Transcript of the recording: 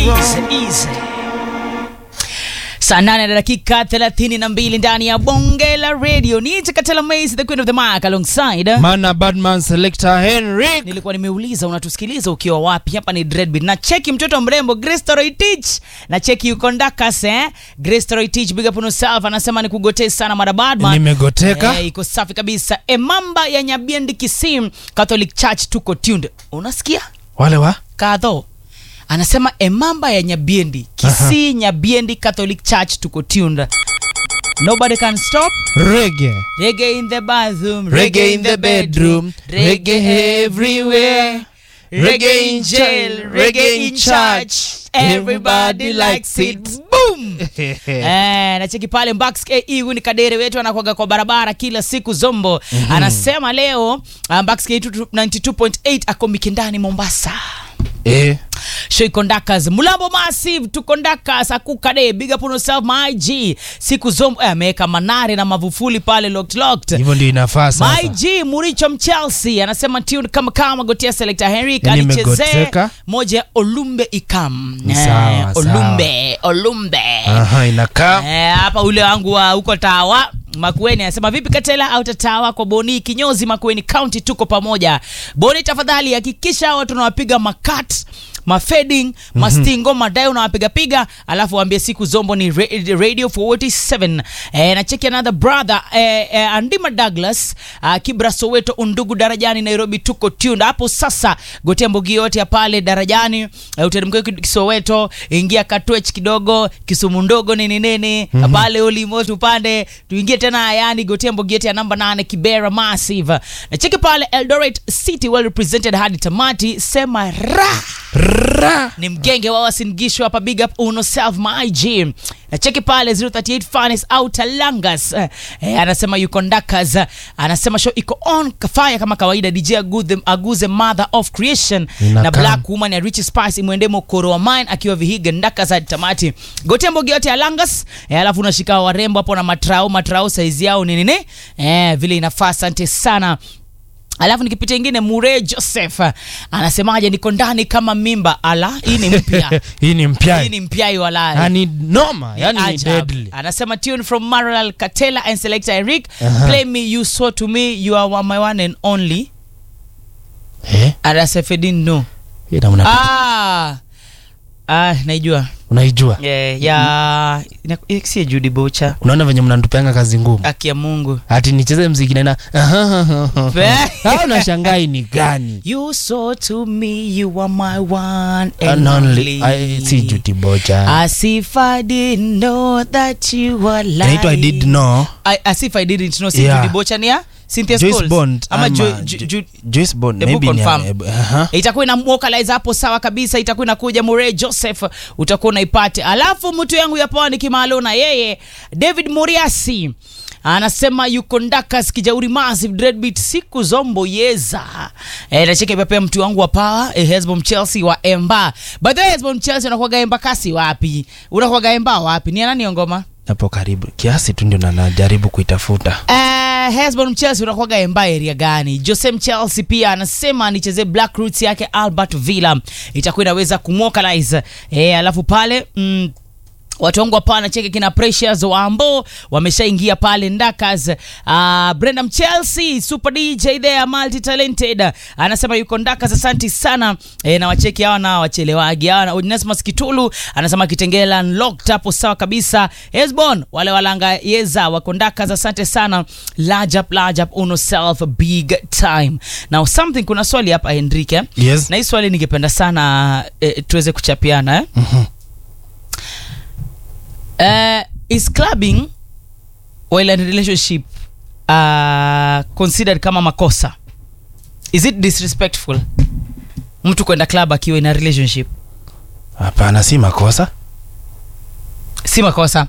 easy, easy. saa nane na dakika thelathini na mbili ndani ya bonge la radio ni Chakatela Maze, the queen of the mic alongside Mana Badman Selector Henrik. nilikuwa nimeuliza unatusikiliza ukiwa wapi hapa ni Dreadbeat na cheki mtoto mrembo Grace Toroi Teach na cheki yuko Ndakas eh Grace Toroi Teach big up on yourself anasema ni kugotee sana mara badman Nimegoteka. eh, iko safi kabisa emamba ya Nyabiendi Kisim Catholic Church tuko tuned unasikia Wale wa? kadho anasema emamba ya Nyabiendi Kisii Nyabiendi Catholic Church tuko tuned nobody can stop Reggae. Reggae in the bathroom, Reggae in the bedroom, reggae everywhere. reggae in jail, reggae in church. Everybody likes it. Boom! Eh, nacheki pale Mbax KE huyu ni kadere wetu anakwaga kwa barabara kila siku Zombo. Anasema leo uh, Mbax KE 92.8 ako Mikindani Mombasa. Eh. Show Conductors Mulambo Massive tu Conductors akukade big up on yourself my G. Siku Zombo eh, ameweka manare na mavufuli pale locked locked. Hivyo ndio inafaa sasa. My G Muricho Mchelsea anasema tune kama kama gotia selector Henrik Yani alichezea imegoteka. moja ya Olumbe Ikam. Ni sawa, Olumbe, Olumbe. Aha, inakaa. Eh, hapa ule wangu wa huko Tawa Makueni anasema vipi Katela au Tatawa kwa Boni kinyozi Makueni County tuko pamoja. Boni tafadhali hakikisha watu unawapiga makat mafading mastingo madai unawapiga piga alafu waambie siku zombo ni ra- radio 47 eh, na cheki another brother eh, eh, andima douglas uh, kibra soweto undugu darajani nairobi tuko tuned hapo sasa gotea mbogi yote ya pale darajani eh, uteremkia kisoweto ingia katwech kidogo kisumu ndogo nini nini mm-hmm. pale ulimot upande tuingie tena yani gotea mbogi yote ya namba 8 kibera massive na cheki pale eldoret city well represented hadi tamati sema ra Ra. ni mgenge wa wasingisho hapa big up uno self my gym na cheki pale 038 fanis au talangas eh, eh, anasema yuko ndakas eh, anasema show iko on kafaya kama kawaida dj aguze, aguze mother of creation Inakaa. na black woman ya rich spice imwende mokoro wa mine akiwa vihiga ndakas hadi tamati gote mbogi yote ya langas eh, alafu unashika warembo hapo na matrao matrao saizi yao ni nini eh, vile inafaa asante sana alafu nikipita ingine mure joseph anasemaje niko ndani kama mimba ala hii ni mpya Hii ni mpya. hii ni mpya walai Yani noma, yani ni Ajab. deadly. anasema tune from maral katela and selector eric Aha. play me you so to me you are my one and only Eh? arasefedin no Hii na unapita. ah. ah, naijua Unaijua? yeah, ya ina- eh, si judi bocha Unaona venye mnanitupeanga kazi ngumu. aki ya mungu Ati nicheze mziki na Hao unashangaa hii ni gani? you so to me you are my one and And only only I si Judy Bocha. As if I didn't know that you were lying. Inaitwa I did know. I, as if I didn't know. Si Yeah. Judy Bocha ni ya Cynthia Joyce Scholes. Bond Ama ama Jo- Jo- Jo- Jo- Joyce Bond Hebu maybe ni confirm. eh, aha. itakuwa ina vocalize hapo sawa kabisa itakuwa inakuja Murray Joseph utakuwa unaipate alafu mtu yangu ya pwani kimalo na yeye David Muriasi anasema yuko ndakas kijauri massive dreadbeat siku zombo yeza e, nacheke pia mtu wangu wa power e, Hesbon Chelsea wa Emba by the way Hesbon Chelsea unakuwaga Emba kasi wapi unakuwaga Emba wapi ni nani ngoma Hapo karibu kiasi tu ndio na najaribu kuitafuta. Uh, Hesbon Chelsea unakuwaga Emba area gani? Jose Chelsea pia anasema nichezee Black Roots yake Albert Villa itakuwa inaweza kumwokalize eh, alafu pale mm, watu wangu hapa nacheke kina Precious Wambo wameshaingia pale Ndakas. Uh, Brenda Chelsea super DJ there multi talented anasema yuko Ndakas, asanti sana e, na wacheki hawa na wachelewagi hawa. na Onesmus Kitulu anasema Kitengela locked hapo sawa kabisa. Hesbon wale walanga yeza wako Ndakas, asante sana. Large up, large up, uno self big time. Now something, kuna swali hapa Henrike Yes. na hii swali ningependa sana eh, tuweze kuchapiana eh? uh, is clubbing while in a relationship uh, considered kama makosa is it disrespectful mtu kwenda club akiwa in a relationship Hapana, si makosa. si makosa